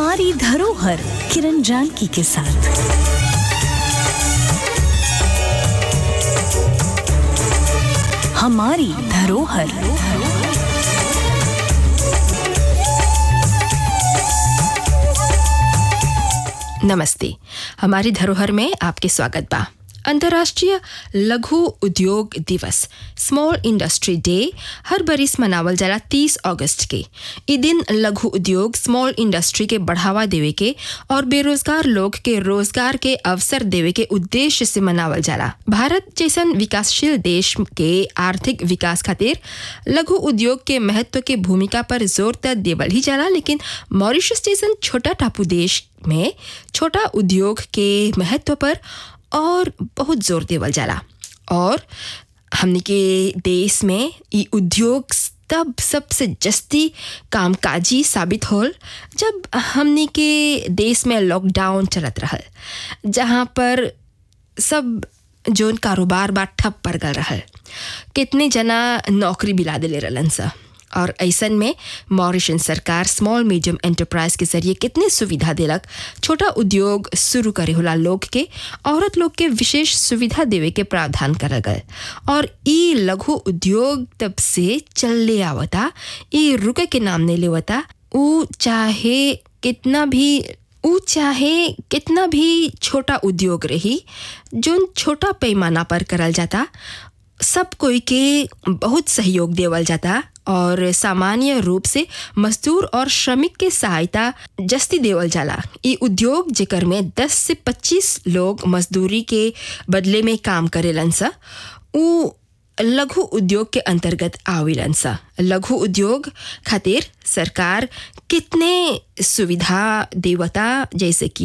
हमारी धरोहर किरण जानकी के साथ हमारी धरोहर नमस्ते हमारी धरोहर में आपके स्वागत बा अंतर्राष्ट्रीय लघु उद्योग दिवस स्मॉल इंडस्ट्री डे हर बरिस मनावल जाला 30 अगस्त के ई दिन लघु उद्योग स्मॉल इंडस्ट्री के बढ़ावा देवे के और बेरोजगार लोग के रोजगार के अवसर देवे के उद्देश्य से मनावल जाला भारत जैसन विकासशील देश के आर्थिक विकास खातिर लघु उद्योग के महत्व के भूमिका पर जोर त देवल ही जाला लेकिन मॉरिशस जैसन छोटा टापू देश में छोटा उद्योग के महत्व पर और बहुत जोर देवल जाला और हमनी के देश में ई उद्योग तब सबसे जस्ती कामकाजी साबित होल जब हमनी के देश में लॉकडाउन चलत रहल जहाँ पर सब जोन कारोबार बा ठप पड़ गल रहल कितने जना नौकरी बिला दिले रहलन सा और ऐसन में मॉरिशन सरकार स्मॉल मीडियम एंटरप्राइज के जरिए कितने सुविधा देलक छोटा उद्योग शुरू करे होला लोग के औरत लोग के विशेष सुविधा देवे के प्रावधान करल गए और ई लघु उद्योग तब से चलले आवता ई रुके के नाम नहीं लेवता ऊ चाहे कितना भी ऊ चाहे कितना भी छोटा उद्योग रही जोन छोटा पैमाना पर करल जाता सब कोई के बहुत सहयोग देवल जाता और सामान्य रूप से मजदूर और श्रमिक के सहायता जस्ती देवल जाला ई उद्योग जेकर में 10 से 25 लोग मजदूरी के बदले में काम करेलन सा ऊ लघु उद्योग के अंतर्गत आवेलन सा लघु उद्योग खातिर सरकार कितने सुविधा देवता जैसे कि